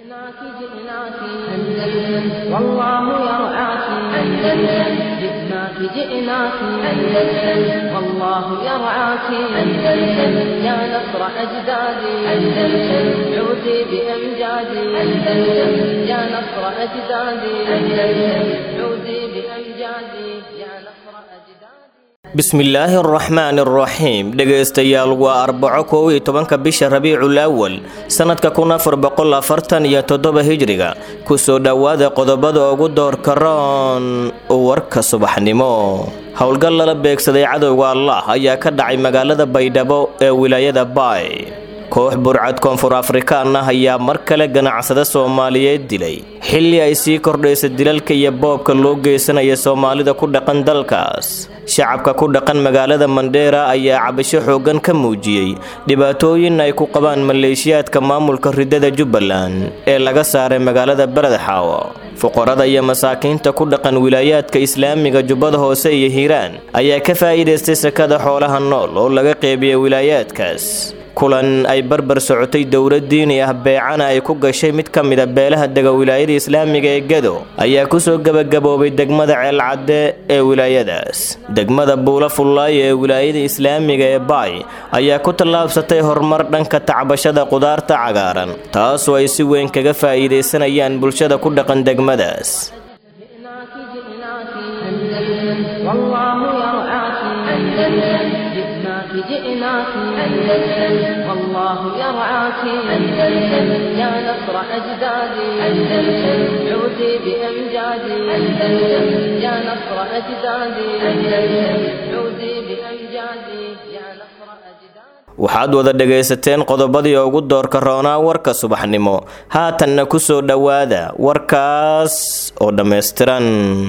جئناك جئناك أندلس والله يرعاك أندلس جئناك جئناك أندلس والله يرعاك أندلس يا نصر أجدادي أندلس عودي بأمجادي أندلس يا نصر أجدادي أندلس عودي بأمجادي يا نصر أجدادي bismillaahi araxmaani araxiim dhegaystayaal waa arbaco kow iyo tobanka bisha rabiicul awal sannadka kun afar boqol afartan iyo toddoba hijriga kusoo dhowaada qodobada ugu doorka roon warka subaxnimo howlgal lala beegsaday cadowga allah ayaa ka dhacay magaalada baydhabo ee wilaayada baay koox burcad koonfur afrikaan ah ayaa mar kale ganacsada soomaaliyeed dilay xilli ay sii kordhaysa dilalka iyo boobka loo geysanaya soomaalida ku dhaqan dalkaas shacabka ku dhaqan magaalada mandheera ayaa cabasho xooggan ka muujiyey dhibaatooyin ay ku qabaan maleeshiyaadka maamulka ridada jubbaland ee laga saaray magaalada beledxaawo fuqarada iyo masaakiinta ku dhaqan wilaayaadka islaamiga jubbada hoose iyo hiiraan ayaa ka faa'iidaystay sakada xoolaha nool oo laga qeybiyay wilaayaadkaas kulan ay barbar socotay dowlad diini ah beecana ay ku gashay mid ka mida beelaha dega wilaayada islaamiga ee gedo ayaa kusoo gebagaboobay degmada ceelcadde ee wilaayadaas degmada buula fullaayo ee wilaayada islaamiga ee baay ayaa ku tallaabsatay horumar dhanka tacbashada qudaarta cagaaran taasoo ay si weyn kaga faa'iidaysanayaan bulshada ku dhaqan degmadaas جئناك جئناك أندلس والله يرعاك أندلس جئناك جئناك أندلس والله يرعاك أندلس يا نصر أجدادي أندلس عودي بأمجادي أندلس يا نصر أجدادي أندلس عودي بأمجادي يا نصر أجدادي waxaad wada dhegaysateen qodobadii ugu doorka roonaa warka subaxnimo haatanna ku soo dhowaada warkaas oo dhammaystiran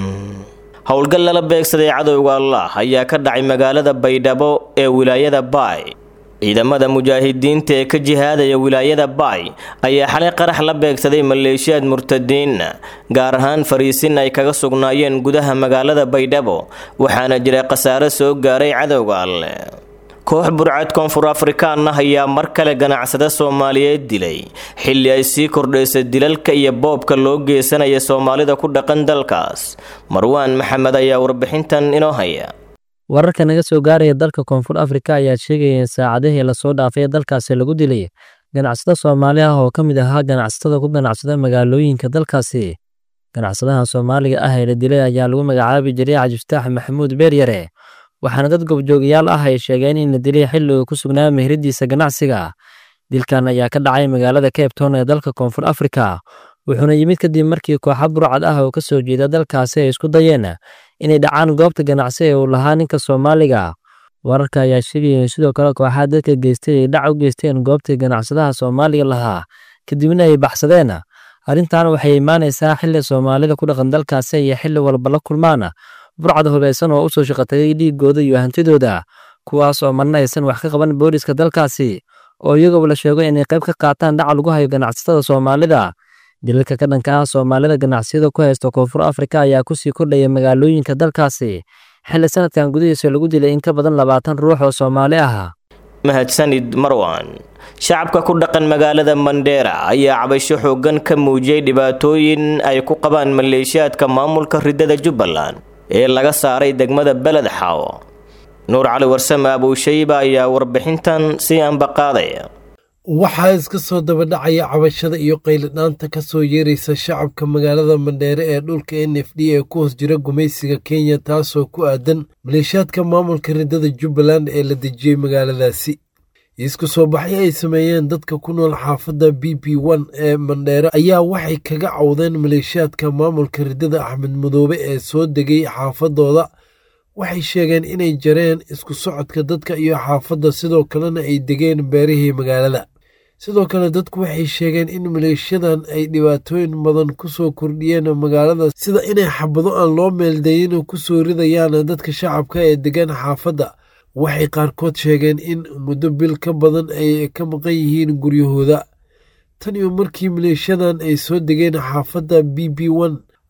howlgal lala beegsaday cadowga allah ayaa ka dhacay magaalada baydhabo ee wilaayada baay ciidamada mujaahidiinta ee ka jihaadaya wilaayada baay ayaa xalay qarax la beegsaday maleeshiyaad murtadiinna gaar ahaan fariisin ay kaga sugnaayeen gudaha magaalada baydhabo waxaana jira khasaare soo gaaray cadowga alleh koox burcad koonfur afrikaan ah ayaa mar kale ganacsada soomaaliyeed dilay xilli ay sii kordhaysa dilalka iyo boobka loo geysanaya soomaalida ku dhaqan dalkaas marwaan maxamed ayaa warbixintan inoo haya wararka naga soo gaaraya dalka koonfur afrika ayaa sheegaya in saacadihii lasoo dhaafay dalkaasi lagu dilay ganacsada soomaali ah oo ka mid ahaa ganacsatada ku ganacsada magaalooyinka dalkaasi ganacsadaha soomaaliga ah ee la dilay ayaa lagu magacaabi jiray cajiftaax maxamuud beeryare waxaana dad gobjoogayaal ah ay sheegeen in la dilay xilli uu ku sugnaa meheradiisa ganacsiga dilkan ayaa ka dhacay magaalada cape town ee dalka koonfur afrika wuxuuna yimid kadib markii kooxa burcad ah oo ka soo jeeda dalkaasi ay isku dayeen inay dhacaan goobta ganacsi ee uu lahaa ninka soomaaliga wararka ayaa sheegaya in sidoo kale kooxaa dadka geystay ay dhac u geysteen goobtii ganacsadaha soomaaliga lahaa kadibna ay baxsadeen arrintan waxay imaanaysaa xilli soomaalida ku dhaqan dalkaasi iyo xilli walba la kulmaan burcad hubaysan oo u soo shaqatagay dhiigooda iyo hantidooda kuwaas oo marna aysan wax ka qaban booliska dalkaasi oo iyagoo la sheego inay qayb ka qaataan dhaca lagu hayo ganacsatada soomaalida dilalka ka dhanka ah soomaalida ganacsiyada ku haysta koonfur afrika ayaa kusii kordhaya magaalooyinka dalkaasi xilli sanadkan gudihiisa lagu dilay in ka badan labaatan ruux oo soomaali ah mahadsanid marwan shacabka ku dhaqan magaalada mandheera ayaa cabasho xooggan ka muujiyey dhibaatooyin ay ku qabaan maleeshiyaadka maamulka ridada jubbaland ee laga saaray degmada beled xaawo nuur cali warsame abuushayba ayaa warbixintan si anbaqaadaya waxaa iska soo dabadhacaya cabashada iyo qayladhaanta ka soo yeeraysa shacabka magaalada mandheere ee dhulka n f d ee ku hoos jira gumaysiga kenya taasoo ku aadan maleeshiyaadka maamulka ridada jubbaland ee la dejiyey magaaladaasi isku soo baxyo ay sameeyeen dadka ku nool xaafadda b b n ee mandheere ayaa waxay kaga cawdeen maleeshiyaadka maamulka ridada axmed madoobe ee soo degay xaafadooda waxay sheegeen inay jareen isku socodka dadka iyo xaafadda sidoo kalena ay degeen beerihii magaalada sidoo kale dadku waxay sheegeen in maleeshiyadan ay dhibaatooyin badan ku soo kordhiyeen magaalada sida inay xabado aan loo meeldayin ku soo ridayaan dadka shacabka ee degan xaafadda waxay qaarkood sheegeen in muddo bil ka badan ay ka maqan yihiin guryahooda tan iyo markii maleeshiyadan ay soo degeen xaafadda b b n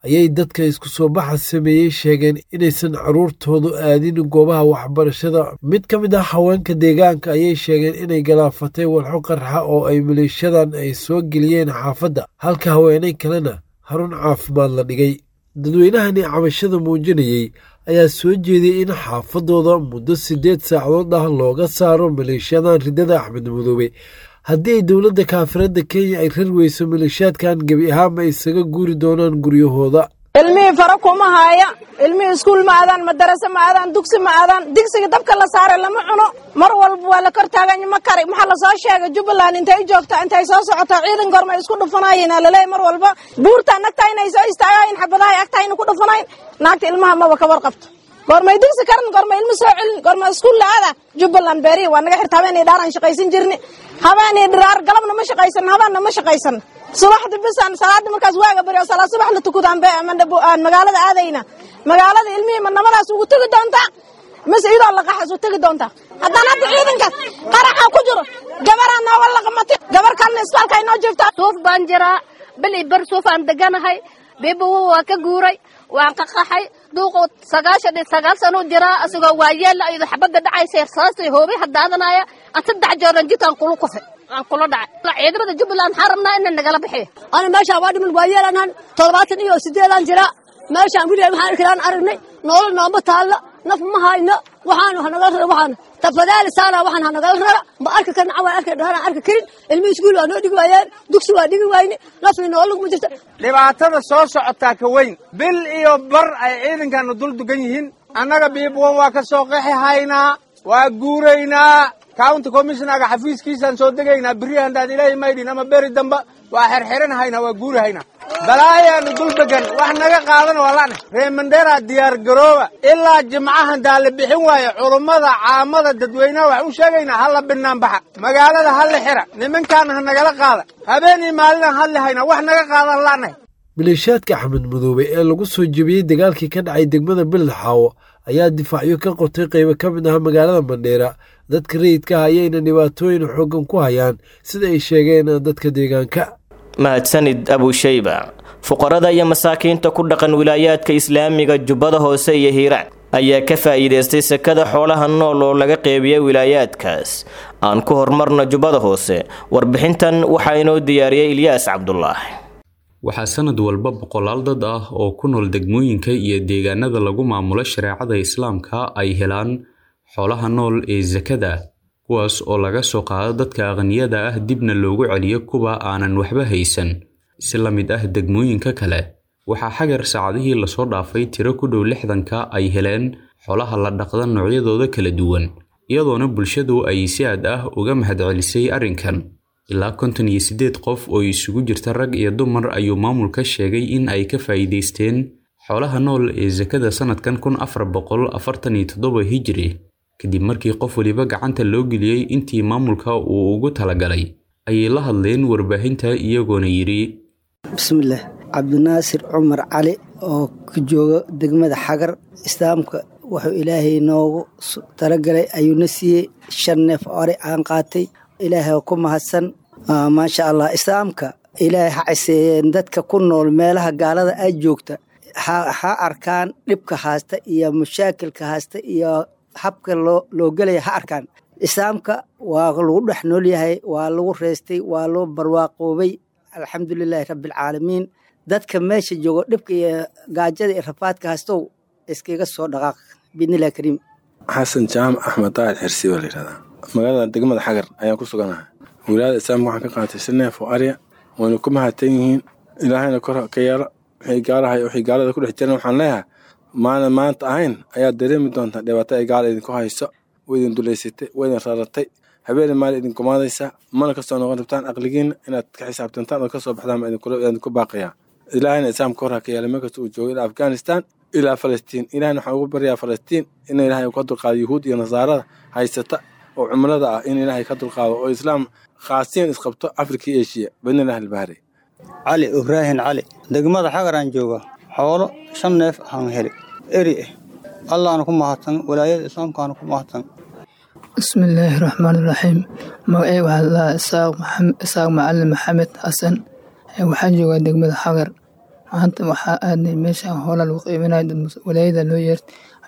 ayay dadka isku soo baxa sameeyey sheegeen inaysan carruurtoodu aadin goobaha waxbarashada mid ka mid ah haweenka deegaanka ayay sheegeen inay galaafatay walxo qarxa oo ay maleeshadan ay soo geliyeen xaafadda halka haweenay kalena harun caafimaad la dhigay dadweynahani cabashada muujinayey ayaa soo jeediyey in xaafadooda muddo siddeed saacadood ah looga saaro maleeshiyadan riddada axmed madoobe haddii ay dowladda kaafiradda kenya ay rar weyso maleeshiyaadkan gebi ahaanba isaga guuri doonaan guryahooda ilmihii fara kuma haaya ilmihii iskuul ma aadaan madarase ma aadaan dugsi ma aadaan digsiga dabka la saaray lama cuno mar walba waa la kor taaganya ma kari maxaa lasoo sheegay jubbaland intay joogta intay soo socotaa ciidan goormay isku dhufanayeen laleeyahy mar walba buurtaa nagtaa inay soo istaagayin xabadaha agtaa ina ku dhufanayn naagta ilmaha maba ka warqabto goormay digsi karan goormay ilmo soo celin goormay iskuul la aada jubbaland beerihi waa naga xirta habeenii dhaaraan shaqaysan jirni habeenii dhiraar galabna ma shaqaysan habeenna ma shaqaysan subaxdi bisaan salaada markaas waaga bari oo salaad subax la tukudaan be aan magaalada aadayna magaalada ilmihii madnamadaas ugu tegi doontaa mise iyadoo laqaxas u tegi doontaa haddaan hadda ciidankaas qaraxa ku jiro gabaraa nooga laqamatay gabar kalena isbaalka inoo jirta suuf baan jiraa bili bar suuf aan deganahay biibawo waa ka guuray waan qaqaxay duuqu sagaashan iyo sagaal sano jiraa asagoo waa yeella iyadoo xabadda dhacaysa saastay hoobay hadaadanaya aan saddex jooran jidkaan kula kufay aan kula dhacay ciidamada jubbaland waxaan rabnaa inay nagala bixiyo ana meeshaan waa dhiman waa yeelanaan toddobaatan iyo sideedaan jiraa meeshaan wiliga maxaan arkaan aragnay nolol nooma taalla naf ma hayno waxaan hanagala rara waxaan tafadaali saana waxaan hanagala rara ma arki karna cawaan arki dhahaan arki karin ilmi iskuul waa noo dhigi waayeen dugsi waa dhigi wayne nafni nolol ma jirta dhibaatada soo socotaa ka weyn bil iyo bar ay ciidankana dul dugan yihiin annaga biibwan waa ka soo qexi haynaa waa guuraynaa county commissionaga xafiiskiisaan soo degaynaa beri handaan ilaahay maydhin ama beri damba waa xerxeran haynaa waa guuri haynaa balaayaanu dul degan wax naga qaadan waa la'na reemandera diyaar garooba ilaa jimcahan daa la bixin waayo culummada caamada dadweynaha wax u sheegaynaa ha la binaan baxa magaalada ha la xira nimankaana ha nagala qaada habeenii maalinaan hadli haynaa wax naga qaadan la'nahay maleeshiyaadka axmed madoobe ee lagu soo jebiyey dagaalkii ka dhacay degmada beled xaawo ayaa difaacyo ka qotay qaybo ka mid ah magaalada mandheera dadka rayidka ah ayayna dhibaatooyin xooggan ku hayaan sida ay sheegeen dadka deegaanka mahadsanid abushayba fuqarada iyo masaakiinta ku dhaqan wilaayaadka islaamiga jubbada hoose iyo hiiraan ayaa ka faa'iidaystay sekada xoolaha nool oo laga qeybiya wilaayaadkaas aan ku horumarna jubbada hoose warbixintan waxaa inoo diyaariyey ilyaas cabdulaahi waxaa sanad walba boqolaal dad ah oo ku nool degmooyinka iyo deegaanada lagu maamulo shareecada islaamka ay helaan xoolaha nool ee sakada kuwaas oo laga soo qaado dadka aqniyada ah dibna loogu celiyo kuwa aanan waxba haysan si la mid ah degmooyinka kale waxaa xagar saacadihii lasoo dhaafay tiro ku dhow lixdanka ay heleen xoolaha la dhaqda noocyadooda kala duwan iyadoona bulshadu ay si aad ah uga mahadcelisay arrinkan ilaa konton iyo siddeed qof oo isugu jirta rag iyo dumar ayuu maamulka sheegay in ay ka faa'iidaysteen xoolaha nool ee sakada sannadkan kun afar boqol afartan iyo toddoba hijiri kadib markii qof weliba gacanta loo geliyey intii maamulka uu ugu talagalay ayay la hadleen warbaahinta iyagoona yidhi bismillaah cabdinaasir cumar cali oo ka jooga degmada xagar islaamka wuxuu ilaahay noogu talagalay ayuuna siiyey shan neef ore aan qaatay ilaahay ku mahadsan maasha allah islaamka ilaahay ha ciseeyeen dadka ku nool meelaha gaalada ay joogta ha arkaan dhibka haasta iyo mashaakilka haasta iyo habka loo gelaya ha arkaan islaamka waa lagu dhex nool yahay waa lagu reystay waa loo barwaaqoobay alxamdulilaahi rabbialcaalamiin dadka meesha joogo dhibka iyo gaajada iyo rafaadka haastow iskaga soo dhaqaaq biidnillahi kariim xasan jaamac axmed daacid xirsi baa layidhahdaa magaalada degmada xagar ayaan ku suganahay wilaayada islaamka waxaan ka qaatay si neef oo arya wayna ku mahadsan yihiin ilaahayna kor ka yeelo wixii gaalahay wixii gaalada ku dhex jiran waxaan leeyahay maana maanta ahayn ayaad dareemi doontaa dhibaato ay gaala idinku hayso way idin dulaysatay way idin raratay habeeni maalin idin gumaadaysaa mana kasoo noqon rabtaan aqligiinna inaad ka xisaabtantaan oo kasoo baxdaan baa idinku baaqayaa ilaahayna islaamka kor ha ka yeelay meel kasta uu joogo ilaa afghanistan ilaa falastiin ilahayna waxaan ugu baryaa falastiin in ilaahay ka dulqaado yuhuud iyo nasaarada haysata oo cumrada ah in ilaahay ka dulqaado oo islaam khaasiyan isqabto afrika iyo eshiya badnilah albahri cali ibraahin cali degmada xagaraan jooga xoolo shan neef aan heli eri ah allaana ku mahadsan walaayada islaamkaana ku mahadsan bismillaahi raxmaani raxiim magacey waxaa laa isaaq macalin maxamed xasan waxaan joogaa degmada xagar maanta waxaa aadnay meesha hoola lagu qiiminayo walaayada loo yeert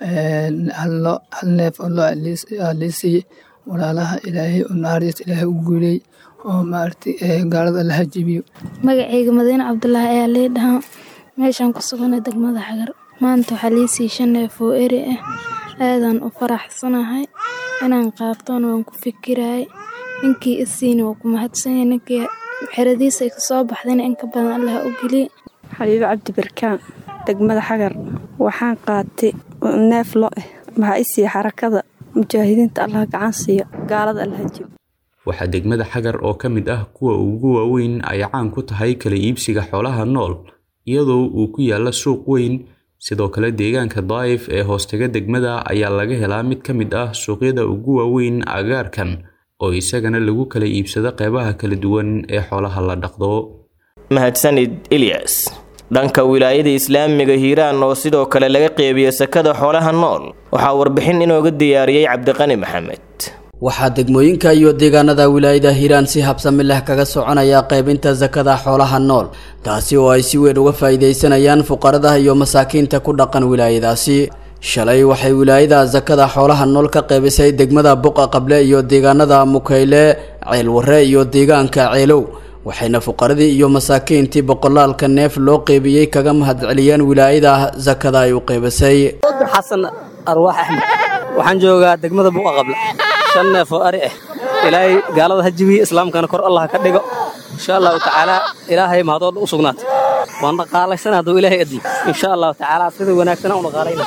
hal neef oo loo liisiiye walaalaha ilaahay oo naxariista ilaahay u guuley oo maaragtay gaalada la hajibiyo magacayga madiine cabdulaahi ayaa lii dhahaa meeshaan ku suganay degmada xagar maanta waxaa lii sii shan neef oo eri ah aadaan u faraxsanahay inaan qaatona waan ku fikirayay ninkii isiina waa ku mahadsanyay ninkii xeradiisa ay kasoo baxdayna in ka badan allah u geliye xabiibo cabdi barkaan degmada xagar waxaan qaatay neef lo ah maxaa i siiya xarakada mujaahidiinta allah gacan siiya gaalada allah jib waxaa degmada xagar oo ka mid ah kuwa ugu waaweyn ay caan ku tahay kala iibsiga xoolaha nool iyadoo uu ku yaalla suuq weyn sidoo kale deegaanka daa'if ee hoostaga degmada ayaa laga helaa mid ka mid ah suuqyada ugu waaweyn agaarkan oo isagana lagu kala iibsado qeybaha kala duwan ee xoolaha la dhaqdo mahadsanid ilyas dhanka wilaayada islaamiga hiiraan oo sidoo kale laga qeybiyo sakada xoolaha nool waxaa warbixin inooga diyaariyey cabdiqani maxamed waxaa degmooyinka iyo deegaanada wilaayada hiiraan si habsami leh kaga soconaya qaybinta sakada xoolaha nool taasi oo ay si weyn uga faa'iidaysanayaan fuqarada iyo masaakiinta ku dhaqan wilaayadaasi shalay waxay wilaayada sakada xoolaha nool ka qaybisay degmada buqa qable iyo deegaanada mukayle ceelwarre iyo deegaanka ceelow waxayna fuqaradii iyo masaakiintii boqolaalka neef loo qeybiyey kaga mahadceliyeen wilaayada sakada ay u qeybisay xasan arwaax axmed waxaan joogaa degmada buqa qable shan neef oo ari ah ilaahay gaalada ha jibiye islaamkana kor allah ka dhigo insha allahu tacaala ilaahay mahadooda u sugnaatay waan dhaqaalaysan hadduu ilaahay admi insha allahu tacaala sida wanaagsan aan u dhaqaalayna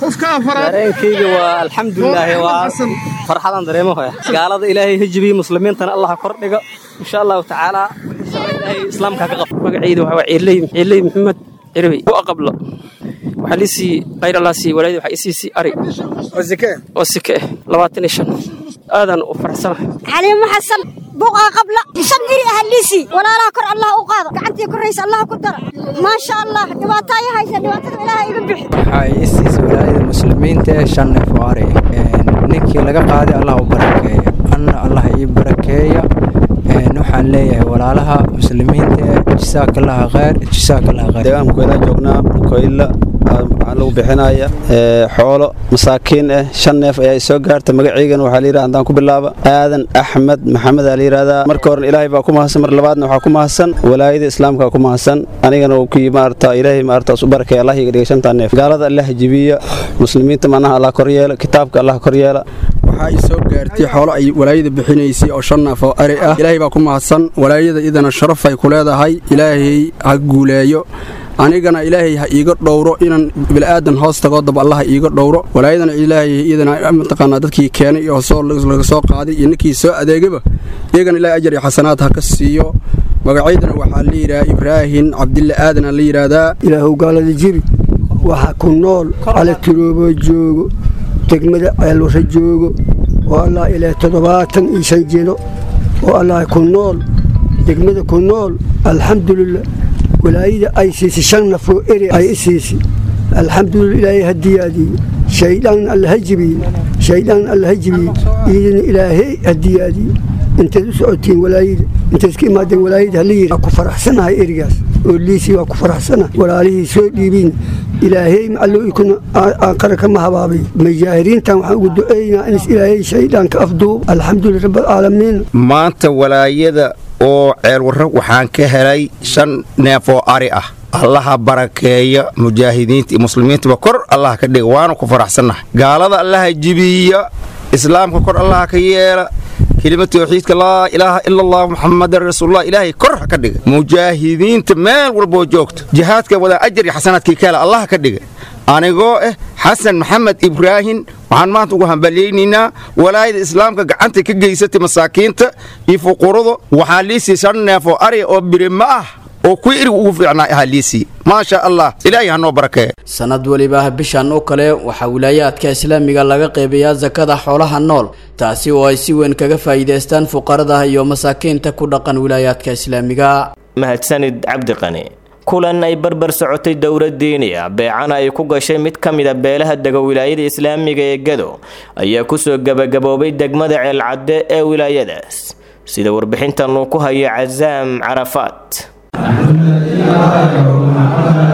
dareenkayga waa alxamdulilaahi waa farxadaan dareemo hoya gaalada ilaahay ha jibiye muslimiintana allah kor dhigo insha allahu tacaala ilaahay islaamka ka qabto magacayda waxaa ciirley ciirley maxamed cirbi bu aqablo waxaa liisii qayr allah sii walaayada waxaa isiisii ari oo sike oo sike ah labaatan iyo shan aadaan u faraxsanahay xaliimo xasan buqa qabla shan iri ah liisi walaalaha kor allah u qaado gacantii koraysa allah ku dara maasha allah dhibaato ay haysa dhibaatada ilaaha iga bixi waxaa isiisa walaayada muslimiinta ee shan neef oo ari ninkii laga qaaday allah u barakeeya anna allah ii barakeeya waxaan leeyahay walaalaha muslimiinta ee jasaakalaha khayr jasaakalaha khayr deegaankeeda joognaa koyla waxaa lagu bixinaya xoolo masaakiin ah shan neef ayaa soo gaarta magaceygana waxaa layidhaha haddaan ku bilaaba aadan axmed maxamed aa layidhahdaa marka horena ilaahay baa ku mahadsan mar labaadna waxaa ku mahadsan walaayada islaamka ku mahadsan anigana uu kii maarata ilaahay maarata u barakay allah iga dhigay shantaa neef gaalada allah jibiya muslimiinta manaha allah kor yeela kitaabka allah kor yeela waxaa ay soo gaartay xoolo ay walaayada bixinaysay oo shan neef oo ari ah ilaahay baa ku mahadsan walaayada idana sharafay ku leedahay ilaahay ha guuleeyo anigana ilaahay ha iiga dhowro inaan bilaadan hoos tagoo dab allah ha iiga dhowro walaayadana ilaahay iyadana mataqaanaa dadkii keenay iyo soo laga soo qaaday iyo ninkii soo adeegaba iyagana ilaahay ajar iyo xasanaad ha ka siiyo magacaydana waxaa la yidhaha ibraahin cabdille aadan aa la yidhaahdaa ilaahow gaalada jibi waxa ku nool cala turoobo joogo degmada ceelwarre joogo oo allah ilaa toddobaatan iyo shan jino oo allah ku nool degmada ku nool alxamdulilah walaayada ay siisay shan nafoo eri ay i siisay alxamdulillah ilaahay ha diyaadiye shaydaan alla ha jibiye shaydaan alla ha jibiye iidina ilaahay ha diyaadiye intaad u socotiin walaayada intaad iska imaadeen walaayada hala yidhi waa ku faraxsanahay erigaas oo liisii waa ku faraxsanahay walaalihii soo dhiibiin ilaahay macallo ikuna aanqara kama habaabay majaahiriintan waxaan ugu duceynaa in ilaahay shayddaanka afduub alxamdulillah rabbilcaalamiin maanta walaayada oo ceelwarro waxaan ka helay shan neef oo ari ah allaha barakeeya mujaahidiinta iyo muslimiintaba kor allah ka dhiga waanu ku faraxsannahay gaalada allaha jibiya islaamka kor allaha ka yeela kelima tawxiidka laa ilaaha ila allah muxamadan rasuulullah ilaahay kor ha ka dhiga mujaahidiinta meel walboo joogto jihaadka wadaa ajar iyo xasanaadkii kaala allah ka dhiga anigoo ah xasan maxamed ibraahin waxaan maanta ugu hambalyaynaynaa walaayada islaamka gacanta ka geysatay masaakiinta iyo fuqurada waxaa liisii shan neef oo ari oo birima ah oo kuwii irig ugu fiicnaa ahaa liisii maasha allah ilaahay ha noo barakeeya sanad weliba bishan oo kale waxaa wilaayaadka islaamiga laga qeybayaa sakada xoolaha nool taasi oo ay si weyn kaga faa'iidaystaan fuqarada iyo masaakiinta ku dhaqan wilaayaadka islaamiga mahadsanid cabdiqani kulan ay barbar socotay dowlad diini ah beecana ay ku gashay mid ka mida beelaha dega wilaayada islaamiga ee gado ayaa kusoo gebagaboobay degmada ceelcadde ee wilaayadaas sida warbixintan uu ku hayo casaam carafaat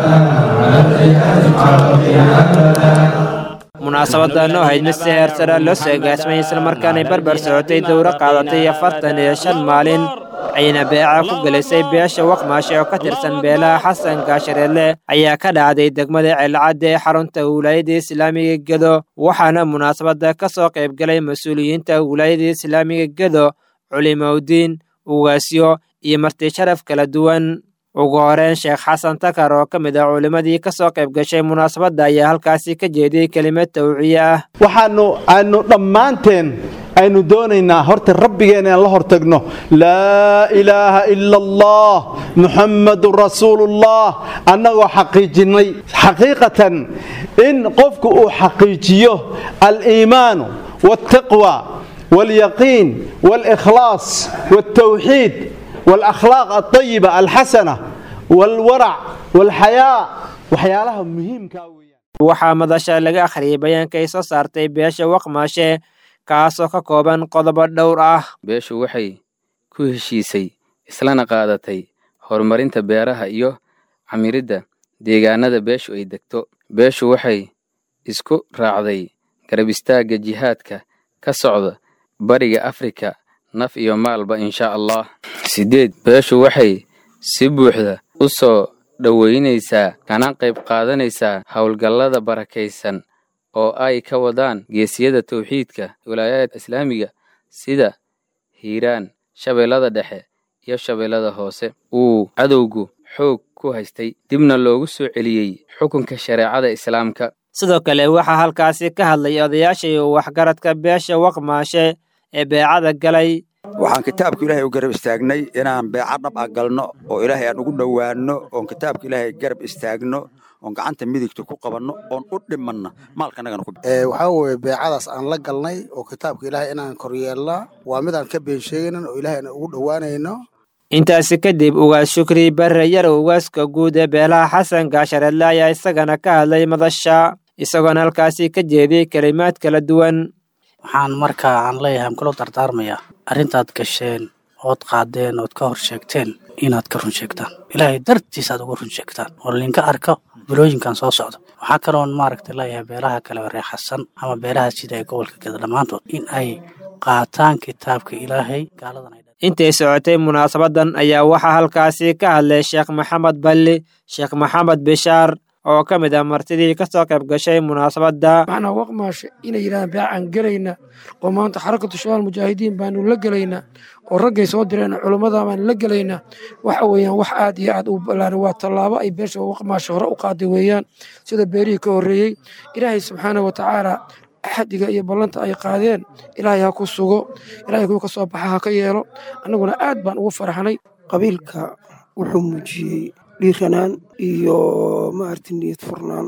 munaasabadan oo ahayd mid si heer sare loo soo agaasmay islamarkaanay barbar socotay dowro qaadatay afartan iyo shan maalin ayna beeca ku gelisay beesha waqmaashe oo ka tirsan beelaha xasan gaashareedle ayaa ka dhacday degmada ceelcadde ee xarunta wilaayada islaamiga gedo waxaana munaasabada ka soo qaybgalay mas-uuliyiinta wilaayada islaamiga gedo culimowdiin ugaasyo iyo marti sharaf kala duwan ugu horeyn sheekh xasan takar oo ka mid ah culimmadii ka soo qayb gashay munaasabadda ayaa halkaasi ka jeediyey kelimad tawciye ah waxaanu aanu dhammaanteen aynu doonaynaa horta rabbigeen inaan la hortagno laa ilaaha ila allah muxammadun rasuulullah annagoo xaqiijinnay xaqiiqatan in qofku uu xaqiijiyo aliimaanu waaltaqwa waalyaqiin waalikhlaas waaltawxiid والأخلاق الطيبة الحسنة والورع والحياء waxyaalaha muhiimka waxaa madasha laga akhriyay bayaanka ay soo saartay beesha waqmaashe kaasoo ka kooban qodobo dhowr ah beeshu waxay ku heshiisay islana qaadatay horumarinta beeraha iyo camiridda deegaanada beeshu ay degto beeshu waxay isku raacday garab istaagga jihaadka ka socda bariga afrika naf iyo maalba insha allah siddeed beeshu waxay si buuxda u soo dhoweynaysaa kana qayb qaadanaysaa howlgallada barakaysan oo ay ka wadaan geesiyada tawxiidka wilaayada islaamiga sida hiiraan shabeellada dhexe iyo shabeellada hoose uu cadowgu xoog ku haystay dibna loogu soo celiyey xukunka shareecada islaamka sidoo kale waxaa halkaasi ka hadlay odayaashii waxgaradka beesha waqmaashe ee beecada galay waxaan kitaabka ilaahay u garab istaagnay inaan beeca dhab ah galno oo ilaahay aan ugu dhowaanno oon kitaabka ilaahay garab istaagno oon gacanta midigta ku qabanno oon u dhimanna maalkanagana ku waxaa weeye beecadaas aan la galnay oo kitaabka ilaahay inaan koryeelnaa waa midaan ka been sheegaynan oo ilaahay aan ugu dhowaanayno intaasi kadib ugaas shukri barre yarow ugaaska guud ee beelaha xasan gaashareedle ayaa isagana ka hadlay madasha isagoona halkaasi ka jeediyey kelimaad kala duwan waxaan markaa aan leeyahay aan kula dardaarmayaa arrintaad gasheen ood qaadeen ood ka hor sheegteen inaad ka run sheegtaan ilaahay dartiis aad uga run sheegtaan oo linka arko bilooyinkan soo socda waxaa kaloon maaragta leeyahay beelaha kale reexasan ama beelaha sida ee gobolka geda dhammaantood in ay qaataan kitaabka ilaahay gaaladan intay socotay munaasabadan ayaa waxaa halkaasi ka hadlay sheekh maxamed balli sheekh maxamed bishaar oo ka mid ah martidii ka soo qayb gashay munaasabadda macnaa waqmaashe inay yidhahdaan beecaan gelayna oo maanta xarakatu shabaal mujaahidiin baanu la gelaynaa oo raggay soo direen culummada baanu la gelaynaa waxa weeyaan wax aad iyo aad u ballaaran waa tallaabo ay beesha waqmaashe hore u qaaday weeyaan sida beerihii ka horreeyey ilaahay subxaana wa tacaala axadiga iyo ballanta ay qaadeen ilaahay ha ku sugo ilaahay kuwa ka soo baxa ha ka yeelo annaguna aad baan ugu faraxnay qabiilka wuxuu muujiyey dhiiranaan iyo maaragtay niyad furnaan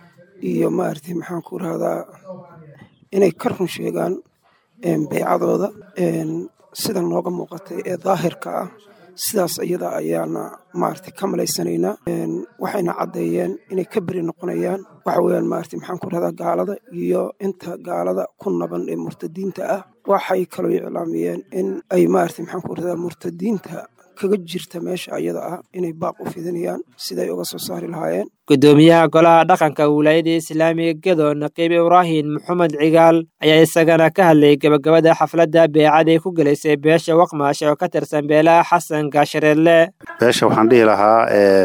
iyo maaragtay maxaan ku rahdaa inay ka run sheegaan beycadooda sida nooga muuqatay ee daahirka ah sidaas iyada ayaana maaragtay ka malaysanaynaa waxayna caddeeyeen inay ka beri noqonayaan waxa weeyaan maaragtay maxaan ku rahdaa gaalada iyo inta gaalada ku naban ee murtadiinta ah waxay kaloo iclaamiyeen in ay maaragtay maxaan ku rahdaa murtadiinta kaga jirta meesha ayada ah inay baaq u fidinayaan siday uga soo saari lahaayeen gudoomiyaha golaha dhaqanka wilaayada islaamiga gedo naqiib ibraahim maxamed cigaal ayaa isagana ka hadlayay gebagabada xafladda beecaday ku gelaysay beesha waqmaashe oo ka tirsan beelaha xasan gaashareedle beesha waxaan dhihi lahaa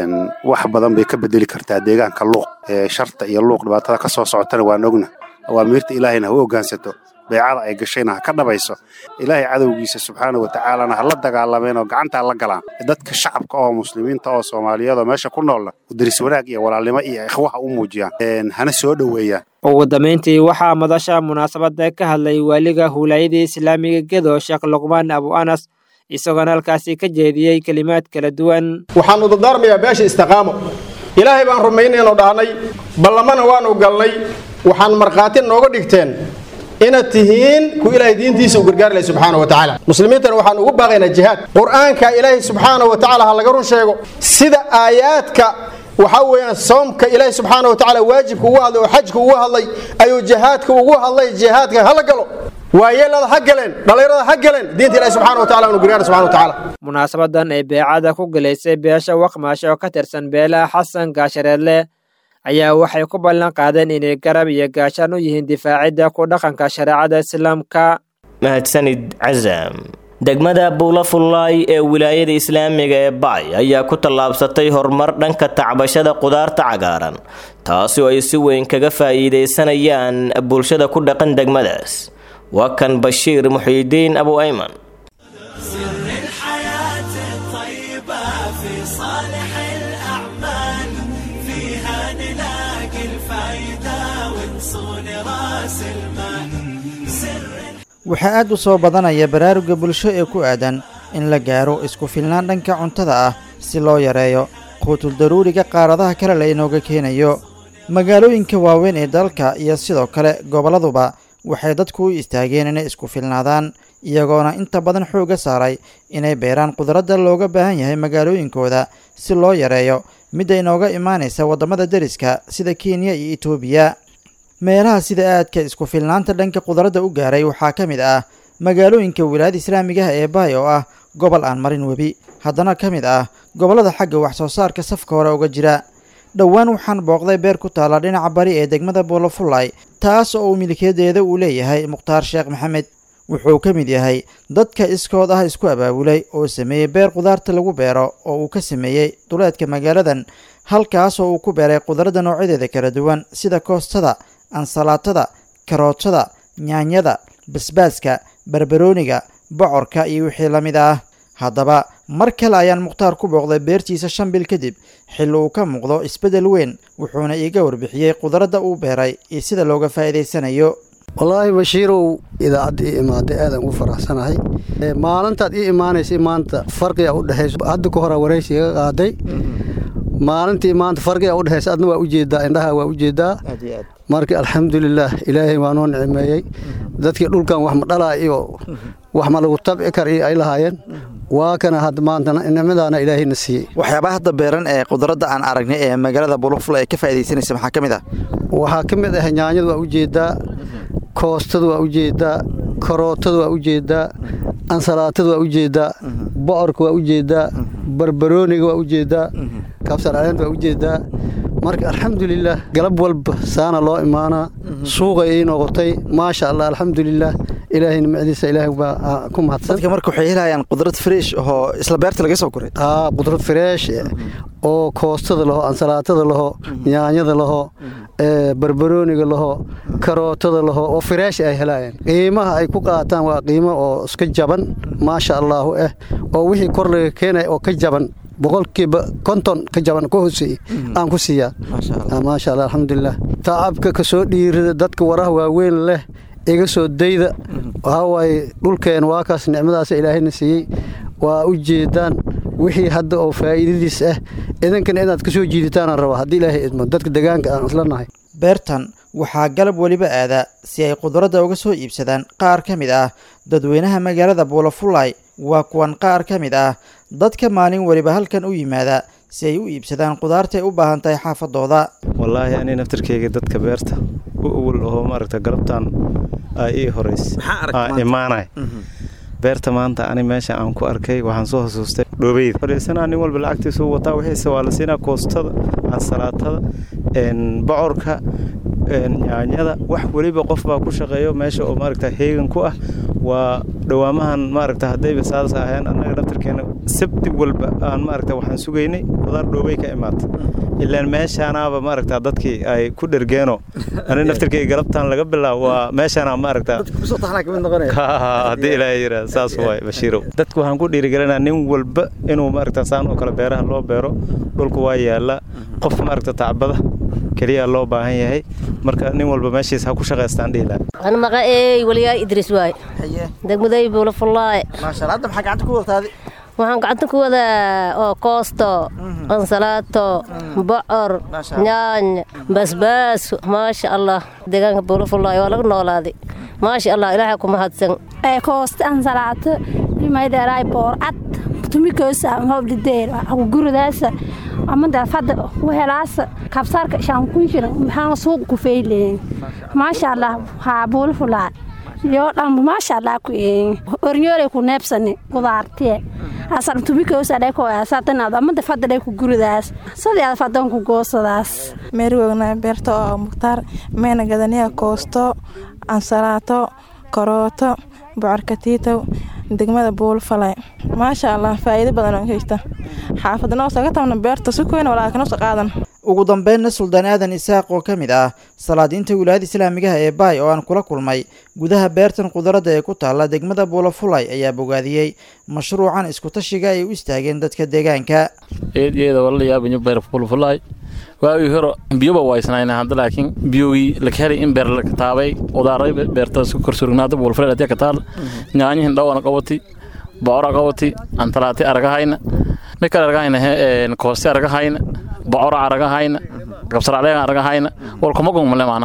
wax badan bay ka bedeli kartaa deegaanka luuq sharta iyo luuq dhibaatada ka soo socotana waan ogna awaamiirta ilaahayna ha u ogaansato beecada ay gashayna ha ka dhabayso ilaahay cadowgiisa subxaana watacaalana ha la dagaalameen oo gacantaa la galaan dadka shacabka oo muslimiinta oo soomaaliyeed oo meesha ku noolna daris wanaag iyo walaalnimo iyo ikhwaha u muujiyaan hana soo dhoweeyaan ugu dambayntii waxaa madasha munaasabadda ka hadlay waaliga huulaayada islaamiga gedo sheekh luqmaan abu anas isagoona halkaasi ka jeediyey kelimaad kala duwan waxaanu dardaarmayaa beesha istiqaamo ilaahay baan rumaynaynu dhahnay ballamana waanu galnay waxaan markhaati nooga dhigteen inaad tihiin ku ilaahay diintiisa u gargaarlay subxaana wa tacaala muslimiintana waxaan ugu baaqaynaa jihaad qur'aanka ilaahay subxaana wa tacaala ha laga run sheego sida aayaadka waxaa weeyaan soomka ilaahay subxaana wa tacaala waajibka ugu hadlay oo xajka ugu hadlay ayuu jihaadka ugu hadlay jihaadka hala galo waayeelada ha galeen dhallinyarada ha galeen diinta ilahi subxana wa tacala anu gargaara subxana wa tacaala munaasabadan ee beecada ku galaysay beesha waqmaashe oo ka tirsan beelaha xasan gaashareedle ayaa waxay ku ballan qaadeen inay garab iyo gaashaan u yihiin difaacidda ku dhaqanka shareecada islaamka mahadsanid casaam degmada buulafullaay ee wilaayada islaamiga ee bacay ayaa ku tallaabsatay horumar dhanka tacbashada qudaarta cagaaran taasi oo ay si weyn kaga faa'iidaysanayaan bulshada ku dhaqan degmadaas waa kan bashiir muxiidiin abu ayman waxaa aad u soo badanaya baraaruga bulsho ee ku aadan in la gaaro isku filnaan dhanka cuntada ah si loo yareeyo quutul daruuriga qaaradaha kale la inooga keenayo magaalooyinka waaweyn ee dalka iyo sidoo kale gobolladuba waxay dadku u istaageen inay isku filnaadaan iyagoona inta badan xoogga saaray inay beeraan qudradda looga baahan yahay magaalooyinkooda si loo yareeyo midda inooga imaanaysa waddamada deriska sida kenya iyo etoobiya meelaha sida aadka isku filnaanta dhanka qudradda u gaaray waxaa ka mid ah magaalooyinka wilaayada islaamigaha ee bahay oo ah gobol aan marin webi haddana ka mid ah gobollada xagga wax soo saarka safka hore uga jira dhowaan waxaan booqday beer ku taalla dhinaca bari ee degmada buulafullay taas oo uu milkiyadeeda uu leeyahay mukhtaar sheekh maxamed wuxuu ka mid yahay dadka iskood ah isku abaabulay oo sameeyey beer qudaarta lagu beero oo uu ka sameeyey duleedka magaaladan halkaas oo uu ku beeray qudradda noocyadeeda kala duwan sida koostada ansalaatada karootada nyaanyada basbaaska barbarooniga bocorka iyo wixii la mid ah haddaba mar kale ayaan mukhtaar ku booqday beertiisa shan bil kadib xilli uu ka muuqdo isbeddel weyn wuxuuna iiga warbixiyey qudradda uu beeray iyo sida looga faa'iidaysanayo wallaahi bashiirow idaacadda ii imaaday aadaan ugu faraxsanahay maalintaad ii imaanaysay maanta farqiga u dhexayso hadda ka horaa waraysi iga qaaday maalintii maanta farqiga u dhexaysa adna waa ujeedaa indhaha waa ujeedaa marka alxamdulilaah ilaahay waa noo nicmeeyey dadkii dhulkan wax ma dhalaa iyo wax ma lagu tabci kar iyo ay lahaayeen waa kana hadda maanta nicmadaana ilaahayna siiyey waxyaabaha hadda beeran ee qudradda aan aragnay ee magaalada bulufula ee ka faa'iidaysanaysa maxaa ka mid ah waxaa ka mid ah nyaanyada waa ujeedaa koostada waa ujeedaa karootada waa ujeedaa ansalaatada waa ujeedaa bocorka waa ujeedaa barbarooniga waa ujeedaa kabsar caleenta waa ujeedaa marka alxamdulilaah galab walba saana loo imaanaa suuqay ii noqotay maasha allah alxamdulilaah ilaahay nimcadiisa ilaahay baa ku mahadsan dadka marka waxay helayaan qudrad fresh oo isla beerta laga soo guray aa qudrad fresh oo koostada laho ansalaatada laho nyaanyada laho barbarooniga laho karootada laho oo fresh ay helayaan qiimaha ay ku qaataan waa qiimo oo iska jaban maasha allaahu ah oo wixii kor laga keenaya oo ka jaban boqolkiiba konton ka jaban ka hooseeye aan ku siiyaa maasha allah alxamdulilah tacabka ka soo dhiirida dadka waraha waaweyn leh iga soo dayda waxaa waaye dhulkeen waa kaas nicmadaas ilaahayna siiyey waa u jeedaan wixii hadda oo faa'iidadiis ah idankana inaad ka soo jiiditaanaan rabaa haddii ilaahay idmo dadka degaanka aan isla nahay beertan waxaa galab weliba aada si ay qudradda uga soo iibsadaan qaar ka mid ah dadweynaha magaalada buulafullay waa kuwan qaar ka mid ah dadka maalin weliba halkan u yimaada si ay u iibsadaan qudaartaay u baahan tahay xaafadooda wallaahi ani naftarkeyga dadka beerta u awal oo maaragta galabtaan aa ii horeys aa imaanay beerta maanta ani meesha aan ku arkay waxaan soo xusuustay dhoobeyda fadhiisanaa nin walba lacagtiisu wataa wixiise waa la siinaa koostada ansalaatada bocorka nyaanyada wax weliba qof baa ku shaqeeyo meesha oo maaragta heegan ku ah waa dhawaamahan maaragta haddayba saas aheen annaga naftarkeena sabti walba aan maaragta waxaan sugaynay qudaar dhoobey ka imaata ilaan meeshaanaaba maaragta dadkii ay ku dhergeeno ani naftarkeyga galabtaan laga bilaabo waa meeshaana maaragta haddii ilaahay yidhaa saas waay bashiirow dadku waxaan ku dhiirigelinaa nin walba inuu maaragta saan oo kale beeraha loo beero dhulku waa yaallaa qof maaragta tacbada keliya loo baahan yahay marka nin walba meeshiis ha ku shaqaystaan dhihi lahaa أنا مقاي وليا إدريس واي دقمدي بولا فلاي ما شاء الله أنت محق عندك وقت هذه waxaan gacanta ku wadaa oo koosto ansalaato bocor nyaany basbaas maasha allah deegaanka buulafulaayo waa laga noolaaday maasha allah ilaahay ku mahadsan koosto ansalaato imaydeeraay boorcad tumikoosa hobdhideer guridaasa amada fada wehelaasa kabsaarka shaankunshira maxaa suuq ku feyleen maasha allah haa buulafulaa yoo dhanba maasha allah ku ornyoolay ku neebsani qudaartiye asan tumikoosa dheko asatanaad amada fadda dhek ku guridaas sadii aad fadan ku goosadaas meerigogna beerta oo mukhtaar meena gadaniya koosto ansalaato karooto bocorkatiitow degmada buulfalay maasha allah faa'iido badan oo haysta xaafadnoo saga tabna beerta si koyn walaakinos qaadan ugu dambeynna suldaan aadan isaaq oo ka mid ah salaadiinta wilaayada islaamigaha ee baay oo aan kula kulmay gudaha beertan qudaradda ee ku taalla degmada buulafulay ayaa bogaadiyey mashruucan iskutashiga ay u istaageen dadka deegaanka eedyada walalayaabinyo beer fulfulay waagii hore biyoba waysnayna hadda laakiin biyogii laka helay in beer laka taabay udaaray beerta isku korsurugnaada buulfulay hadii ka taal nyaanyihin dhawana qabati bocora qabati antalaati aragahayna mikal aragahayna kooste aragahayna bocora aragahayna kabsaracleega aragahayna walkuma gungmale maana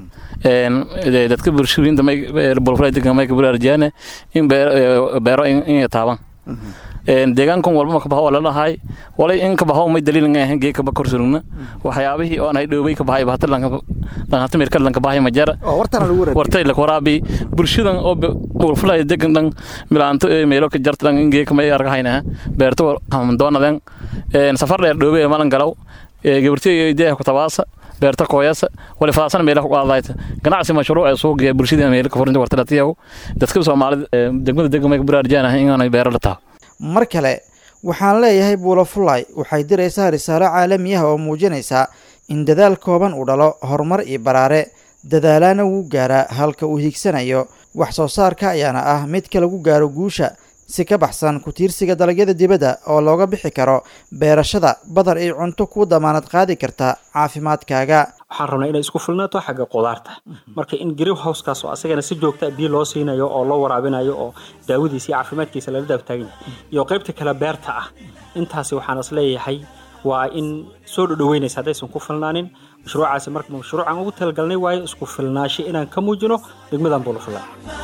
dadka bulshooyinta buulfulay degan may kabulaarjiyaane in beero in taaban deegaankan walba ma kabaho lalahay walay in kabaho may daliil nga ahan gee kaba korsurugna waxyaabihii oo anay dhoobay kabahay bahata lanhata mirkad lanka bahay majara wartay lak waraabi bulshadan oo bulfulay degan dhan milaanto meelo ka jarta dhan in gee kamay argahayna beerto hamdoonadan safar dheer dhoobay malan galaw gabartiy deeha ku tabaasa beerta kooyasa wali faasana meelaha ku qaadayta ganacsi mashruuc ee suuq ee bulshada meelo ka furinta wartalatiyahu dadka Soomaalida degmada degmay ku baraarjaan in aanay beero la taa mar kale waxaan leeyahay buulafulay waxay diraysaa risaalo caalami ah oo muujinaysa in dadaal kooban uu dhalo horumar iyo baraare dadaalaana wuu gaaraa halka uu hiigsanayo wax soo saarka ayaana ah midka lagu gaaro guusha si ka baxsan ku tiirsiga dalagyada dibadda oo looga bixi karo beerashada badar iyo cunto kuu damaanad qaadi karta caafimaadkaaga waxaan rabnaa inay isku filnaato xagga qudaarta marka in green housekaas oo asagana si joogta biyo loo siinayo oo loo waraabinayo oo daawadiisa iyo caafimaadkiisa lala daabtaaganya iyo qaybta kale beerta ah intaasi waxaan is leeyahay waa in soo dhodhoweynaysa haddaysan ku filnaanin mashruucaasi marka mashruucan ugu talagalnay waayo isku filnaasho inaan ka muujino degmadan buulafula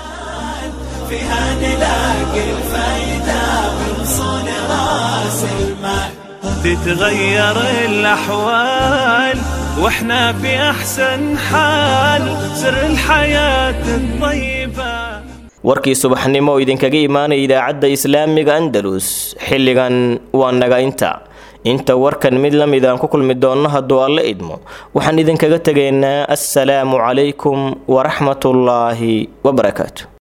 فيها نلاقي الفايدة ونصون راس المال تتغير الأحوال واحنا في أحسن حال سر الحياة الطيبة warkii subaxnimo oo idinkaga imaanaya idaacadda islaamiga andalus xilligan waa naga inta inta warkan mid la mid aan ku kulmi doonno hadduu alla idmo waxaan idinkaga tegaynaa assalaamu calaykum waraxmatullaahi wabarakaatu